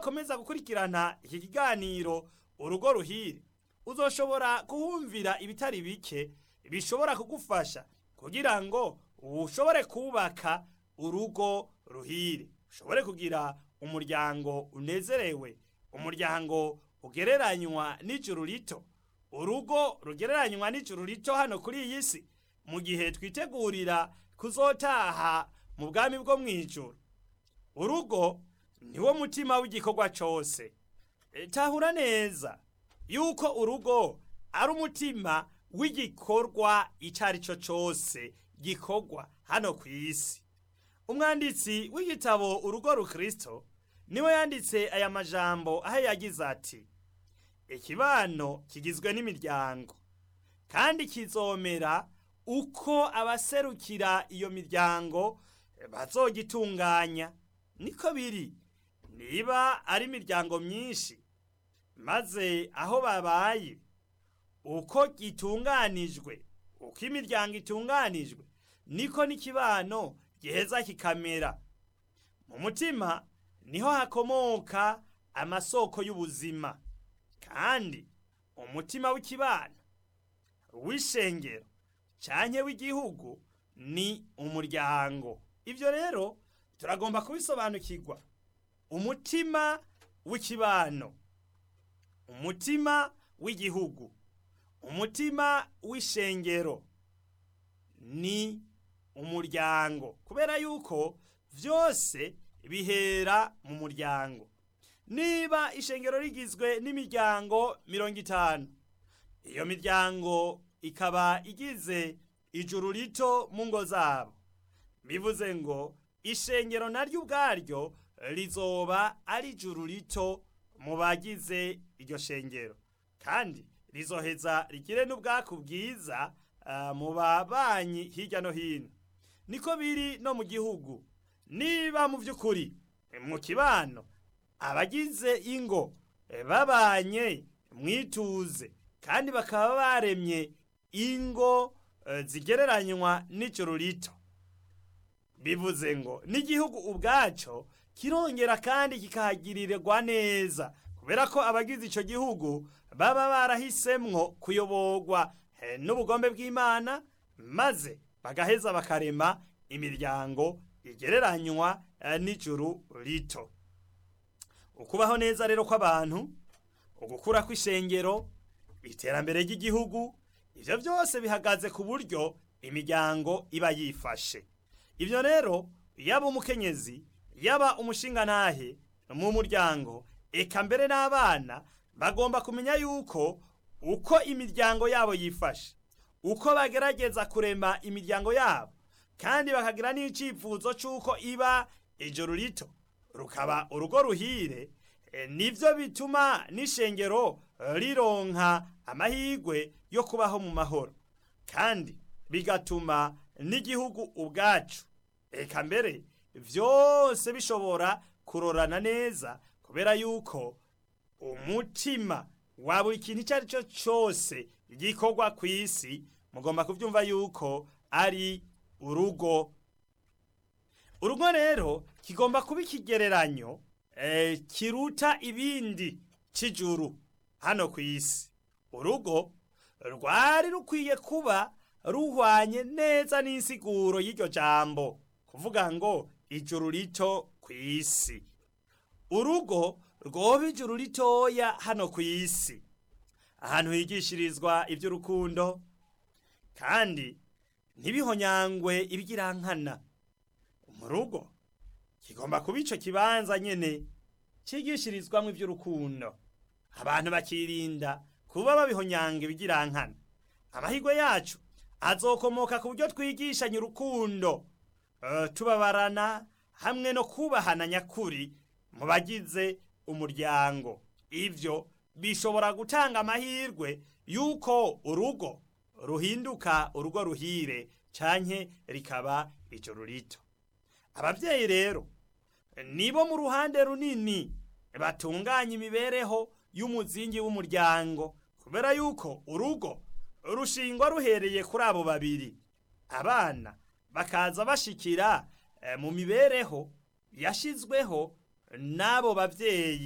niwakomeza gukurikirana iki kiganiro urugo ruhire uzoshobora kuhumvira ibitari bike bishobora kugufasha kugira ngo ushobore kubaka urugo ruhire ushobore kugira umuryango unezerewe umuryango ugereranywa n'ijuru rito urugo rugereranywa n'ijuru rito hano kuri iyi si mu gihe twitegurira kuzotaha mu bwami bwo mu ijuru urugo niwo mutima w'igikorwa cyose E, tahura neza yuko urugo ari umutima w'igikorwa icyo ari cyo cyose gikorwa hano ku isi umwanditsi w'igitabo urugo rukristo niwe yanditse aya majambo aho yagize ati ikibano kigizwe n'imiryango kandi kizomera uko abaserukira iyo miryango bazogitunganya niko biri niba ari imiryango myinshi maze aho babaye uko gitunganijwe uko imiryango itunganijwe niko n'ikibano giheza kikamera mu mutima niho hakomoka amasoko y'ubuzima kandi umutima w'ikibano w'ishengero canke w'igihugu ni umuryango ivyo rero turagomba kubisobanukirwa umutima w'ikibano umutima w'igihugu umutima w'ishengero ni umuryango kubera yuko vyose bihera mu muryango niba ishengero rigizwe n'imiryango mirongo itanu iyo miryango ikaba igize ijuru rito mu ngo zabo bivuze ngo ishengero naryo ubwaryo rizoba ari ijuru rito mu bagize iryo shengero kandi rizoheza rigire n'ubwaku bwiza ah, mu babanyi hirya no hino niko biri no mu gihugu niba mu by'ukuri mu kibano abagize ingo eh, babanye mwituze kandi bakaba baremye ingo eh, zigereranywa n'ijuru rito bivuze ngo n'igihugu ubwaco kirongera kandi kikahagirirwa neza kubera ko abagize ico gihugu baba barahisemwo kuyoborwa eh, n'ubugombe bw'imana maze bagaheza bakarema imiryango igereranywa eh, n'ijuru rito ukubaho neza rero kw'abantu ugukura kw'ishengero iterambere ry'igihugu ivyo byose bihagaze ku buryo imiryango iba yifashe ivyo rero yaba umukenyezi yaba umushingantahe mu muryango eka mbere n'abana bagomba kumenya yuko uko imiryango yabo yifashe uko bagerageza kurema imiryango yabo kandi bakagira n'icyifuzo cy'uko iba ijoro rito rukaba urugo ruhire e, nivyo bituma n'ishengero rironka amahirwe yo kubaho mu mahoro kandi bigatuma n'igihugu ubwacu eka mbere vyose bishobora kurorana neza kubera yuko umutima wa buri kintu icyo ari cyo cyose gikorwa ku isi mugomba kubyumva yuko ari urugo urugo rero kigomba kuba ikigereranyo eh, kiruta ibindi cy'ijuru hano ku isi urugo rwari rukwiye kuba ruhwanye neza n'insiguro y'iryo jambo kuvuga ngo ijuru rito ku isi urugo rwoba ijuru ritoya hano ku isi ahantu higishirizwa iby'urukundo kandi ntibihonyangwe ibigirankana mu rugo kigomba kuba ico kibanza nyene cigishirizwamwo ivy'urukundo abantu bakirinda kuba babihonyanga ibigirankana amahirwe yacu azokomoka ku buryo twigishanya urukundo uh, tubabarana hamwe no kubahana nyakuri mu bagize umuryango ivyo bishobora gutanga amahirwe yuko urugo ruhinduka urugo ruhire canke rikaba ijoro rito abavyeyi rero nibo mu ruhande runini batunganya imibereho y'umuzingi w'umuryango kubera yuko urugo rushingwa ruhereye kuri abo babiri abana bakaza bashikira mu mibereho yashizweho n'abo bavyeyi